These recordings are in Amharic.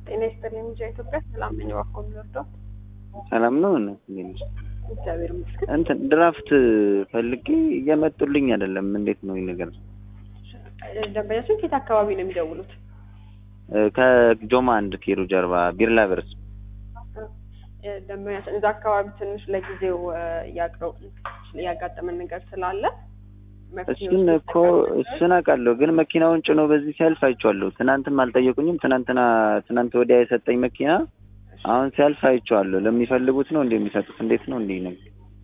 ጤና ይስጥልኝ ሚዲያ ኢትዮጵያ ሰላም ነኝ። እባክዎ የሚወርደው ሰላም ነው እና እንዴት ነሽ? እግዚአብሔር ይመስገን። እንትን ድራፍት ፈልጌ እየመጡልኝ አይደለም። እንዴት ነው ይህ ነገር? ደንበኛችን ከየት አካባቢ ነው የሚደውሉት? ከጆማ አንድ ኪሎ ጀርባ ቢርላ ብርስ ደንበኛችን እዛ አካባቢ ትንሽ ለጊዜው ያቅረው ያጋጠመን ነገር ስላለ እሱን እኮ እሱን አውቃለሁ፣ ግን መኪናውን ጭኖ በዚህ ሲያልፍ አይቼዋለሁ። ትናንትም አልጠየቁኝም። ትናንትና ትናንት ወዲያ የሰጠኝ መኪና አሁን ሲያልፍ አይቼዋለሁ። ለሚፈልጉት ነው እንዴ የሚሰጡት? እንዴት ነው እንዴ ነው?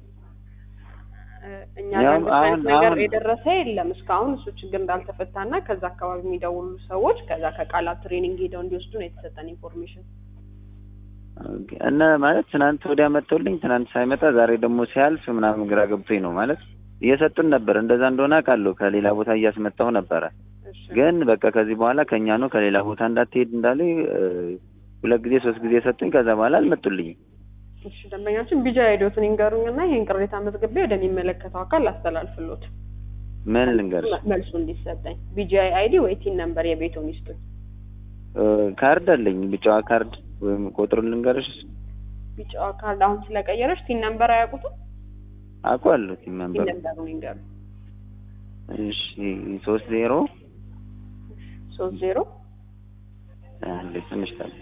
እኛ ያው ጋር አሁን ነገር አሁን የደረሰ የለም እስካሁን። እሱ ችግር እንዳልተፈታና ከዛ አካባቢ የሚደውሉ ሰዎች ከዛ ከቃላት ትሬኒንግ ሄደው እንዲወስዱ ነው የተሰጠን ኢንፎርሜሽን። እና ማለት ትናንት ወዲያ መጥተውልኝ ትናንት ሳይመጣ ዛሬ ደግሞ ሲያልፍ ምናምን ግራ ገብቶኝ ነው ማለት እየሰጡን ነበር። እንደዛ እንደሆነ አውቃለሁ። ከሌላ ቦታ እያስመጣሁ ነበረ። እሺ ግን በቃ ከዚህ በኋላ ከኛ ነው ከሌላ ቦታ እንዳትሄድ እንዳለ ሁለት ጊዜ ሶስት ጊዜ ሰጡኝ። ከዛ በኋላ አልመጡልኝም። እሺ ደንበኛችን ቢጃ ሄዶትን ይንገሩኝና ይህን ቅሬታ መዝግቤ ወደሚመለከተው አካል ላስተላልፍሎት ምን ልንገርሽ መልሱ እንዲሰጠኝ ቢጂአይ አይዲ ወይ ቲን ነምበር የቤቱን ይስጡኝ። እ፣ ካርድ አለኝ ቢጫዋ ካርድ ወይም ቁጥሩን ልንገርሽ? ቢጫዋ ካርድ አሁን ስለቀየረች ቲን ነምበር አያውቁትም? አውቀዋለሁ ቲም ቲን መንበር ነምበሩን ይንገሩ። እሺ ሶስት ዜሮ ሶስት ዜሮ አንዴ ትንሽ ታል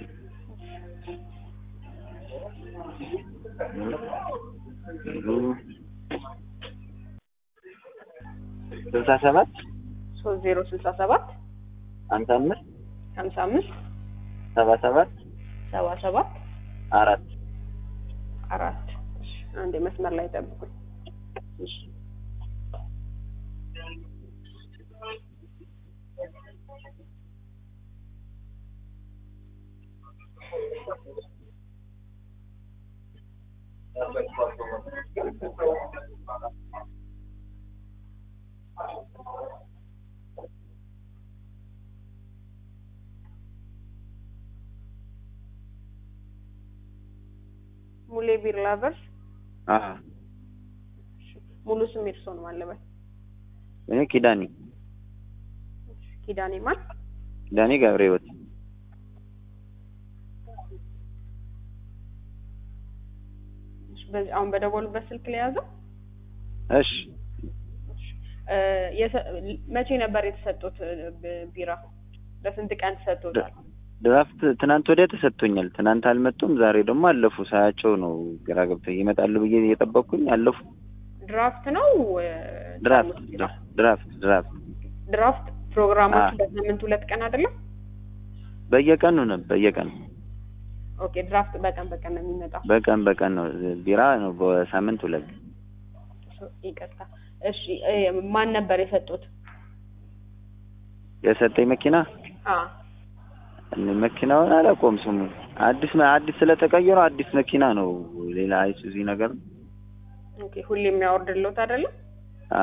ስልሳ ሰባት ሶስት ዜሮ ስልሳ ሰባት ሀምሳ አምስት ሀምሳ አምስት ሰባ ሰባት ሰባ ሰባት አራት አራት እሺ፣ አንዴ መስመር ላይ ጠብቁኝ። እሺ ሙሌ ቢር ላቨርስ አዎ ሙሉ ስም እርስዎ ነው ማለበት? እኔ ኪዳኔ ኪዳኔ ማን? ኪዳኔ ገብረ ሕይወት እሺ፣ በዚህ አሁን በደወሉበት ስልክ ላይ ያዘው። እሺ እ፣ የሰ- መቼ ነበር የተሰጡት እ፣ ብ- ቢራ? ለስንት ቀን ተሰጥቶታል? ድራፍት ትናንት ወዲያ ተሰጥቶኛል። ትናንት አልመጡም። ዛሬ ደግሞ አለፉ። ሳያቸው ነው ግራ ገብቶኝ ይመጣሉ ብዬ እየጠበቅኩኝ አለፉ። ድራፍት ነው እ፣ ድራፍት ቢራ? ድራፍት ድራፍት ድራፍት ፕሮግራማችሁ አዎ። በሳምንት ሁለት ቀን አይደለም? በየቀኑ ነው በየቀኑ ኦኬ ድራፍት በቀን በቀን ነው የሚመጣው። በቀን በቀን ነው። ቢራ ነው በሳምንት ሁለት ሶ- ይቅርታ። እሺ እ፣ ማን ነበር የሰጡት? የሰጠኝ መኪና አ እኔ መኪናውን አላውቀውም ስሙ አዲስ አዲስ ስለተቀየረው አዲስ መኪና ነው። ሌላ አይሱዚ ነገር ነው። ኦኬ ሁሌ የሚያወርድልዎት አይደለም? አ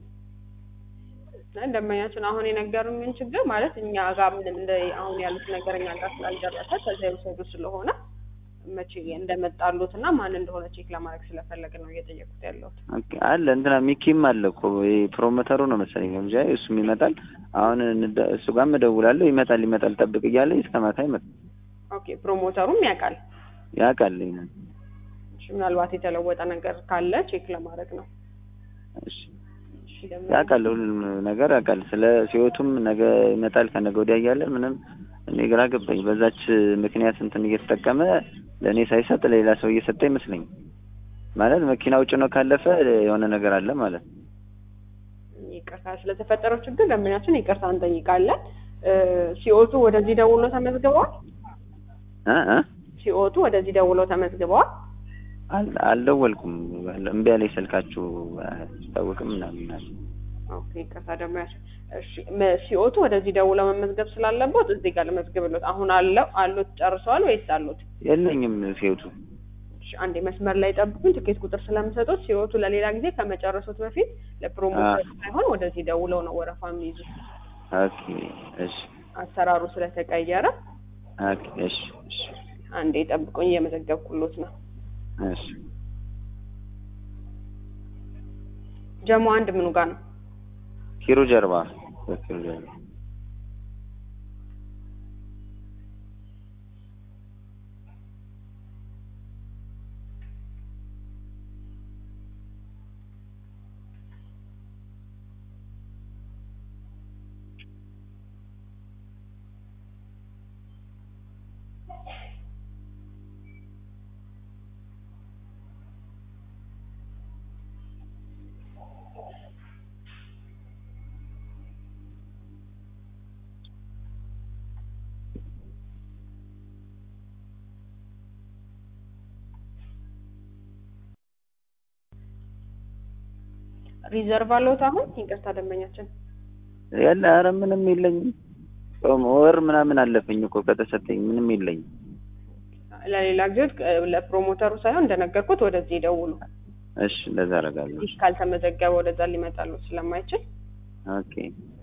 እና ደንበኛችን አሁን የነገሩኝን ችግር ማለት እኛ ጋር ምንም እንደ አሁን ያሉት ነገር እኛ ጋር ስላልደረሰ ከዚያ የወሰዱ ስለሆነ መቼ እንደመጣሉት እና ማን እንደሆነ ቼክ ለማድረግ ስለፈለግ ነው እየጠየቁት ያለሁት። ኦኬ አለ እንትና ሚኪም አለ እኮ ይሄ ፕሮሞተሩ ነው መሰለኝ እንጂ እሱም ይመጣል። አሁን እንደ- እሱ ጋርም እደውላለሁ። ይመጣል ይመጣል ጠብቅ እያለ እስከ ማታ ይመጣል። ኦኬ ፕሮሞተሩም ያውቃል። ያውቃል ይሄንን። እሺ ምናልባት የተለወጠ ነገር ካለ ቼክ ለማድረግ ነው። እሺ እሺ ደግሞ ያውቃል ሁሉም ነገር ያውቃል። ስለ ሲወቱም ነገ ይመጣል ከነገ ወዲያ እያለ ምንም እኔ ግራ ገባኝ። በዛች ምክንያት እንትን እየተጠቀመ ለእኔ ሳይሰጥ ሌላ ሰው እየሰጠ ይመስለኝ። ማለት መኪናው ጭኖ ካለፈ የሆነ ነገር አለ ማለት ነው። ይቅርታ ስለተፈጠረው ችግር ደንበኛችን ይቅርታ እንጠይቃለን። ሲኦቱ ወደዚህ ደውሎ ተመዝግበዋል። እ እ ሲኦቱ ወደዚህ ደውለው ተመዝግበዋል። አል- አልደወልኩም። እምቢ አለኝ ስልካችሁ አያስታውቅም ምናምን አለ። ኦኬ ይቅርታ ደግሞ ያስ እሺ መ- ሲኦቱ ወደዚህ ደውለው መመዝገብ ስላለበት እዚህ ጋር ልመዝግብሎት። አሁን አለው አሉት ጨርሰዋል ወይስ አሉት? የለኝም ሲወቱ እሺ አንዴ መስመር ላይ ጠብቁኝ። ትኬት ቁጥር ስለምሰጡት ሲኦቱ ለሌላ ጊዜ ከመጨረሱት በፊት ለፕሮሞሽን ሳይሆን ወደዚህ ደውለው ነው ወረፋ የሚይዙት። ኦኬ እሺ አሰራሩ ስለተቀየረ ኦኬ እሺ እሺ አንዴ ጠብቁኝ፣ እየመዘገብኩሎት ነው። እሺ ጀሞ አንድ ምኑ ጋር ነው? ኪሩ ጀርባ፣ በኪሩ ጀርባ። ሪዘርቭ አለዎት አሁን? ይቅርታ ደንበኛችን ያለ ኧረ ምንም የለኝም። ጾም ወር ምናምን አለፈኝ እኮ ከተሰጠኝ ምንም የለኝም። ለሌላ ጊዜ ለፕሮሞተሩ ሳይሆን እንደነገርኩት ወደዚህ ይደውሉ። እሺ እንደዛ አደርጋለሁ። ይህ ካልተመዘገበ ወደዛ ሊመጣሉ ስለማይችል ኦኬ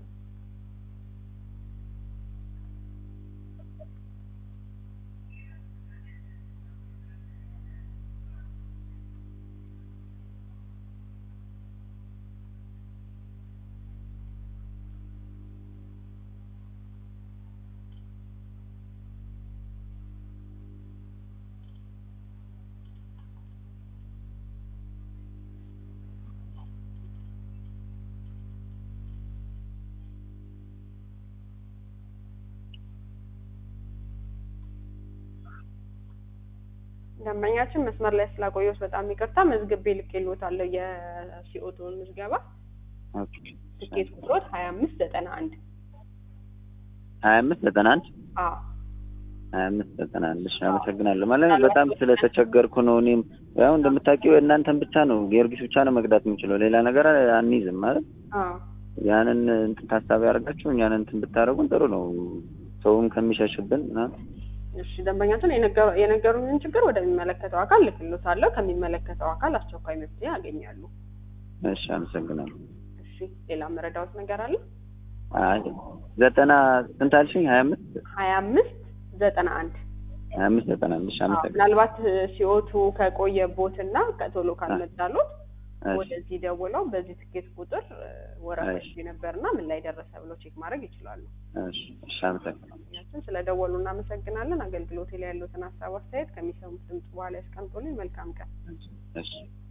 ደንበኛችን መስመር ላይ ስላቆየሁት በጣም ይቅርታ። መዝግቤ ልኬልዎታለሁ የሲኦቶን ምዝገባ ኦኬ ትኬት ቁጥሮት ሀያ አምስት ዘጠና አንድ ሀያ አምስት ዘጠና አንድ አዎ ሀያ አምስት ዘጠና አንድ እሺ አመሰግናለሁ። ማለት ነው በጣም ስለተቸገርኩ ነው። እኔም ያው እንደምታውቂው እናንተን ብቻ ነው ጊዮርጊስ ብቻ ነው መቅዳት የምችለው ሌላ ነገር አንይዝም ማለት አዎ ያንን እንትን ታሳቢ አድርጋችሁ እኛን እንትን ብታደርጉን ጥሩ ነው። ሰውም ከሚሸሽብን ምናምን እሺ ደንበኛችን የነገሩ- የነገሩኝን ችግር ወደሚመለከተው አካል ልክልዎታለሁ። ከሚመለከተው አካል አስቸኳይ መፍትሄ ያገኛሉ። እሺ አመሰግናለሁ። እሺ ሌላ መረዳዎት ነገር አለ? አይ ዘጠና ስንት አልሽኝ? ሀያ አምስት ሀያ አምስት ዘጠና አንድ ሀያ አምስት ዘጠና አንድ እሺ አመሰግናለሁ። ምናልባት ሲኦቱ ከቆየቦት እና ከቶሎ ካልመጣሎት እሺ ወደዚህ ደውለው በዚህ ትኬት ቁጥር ወረፋ እሺ። ይዤ ነበርና ምን ላይ ደረሰ ብለው ቼክ ማድረግ ይችላሉ። እሺ እሺ አመሰግናለሁ። ምክንያቱም ስለ ደወሉ እናመሰግናለን። አገልግሎት ላይ ያሉትን ሀሳብ አስተያየት ከሚሰሙት ድምጽ በኋላ ያስቀምጡልኝ። መልካም ቀን። እሺ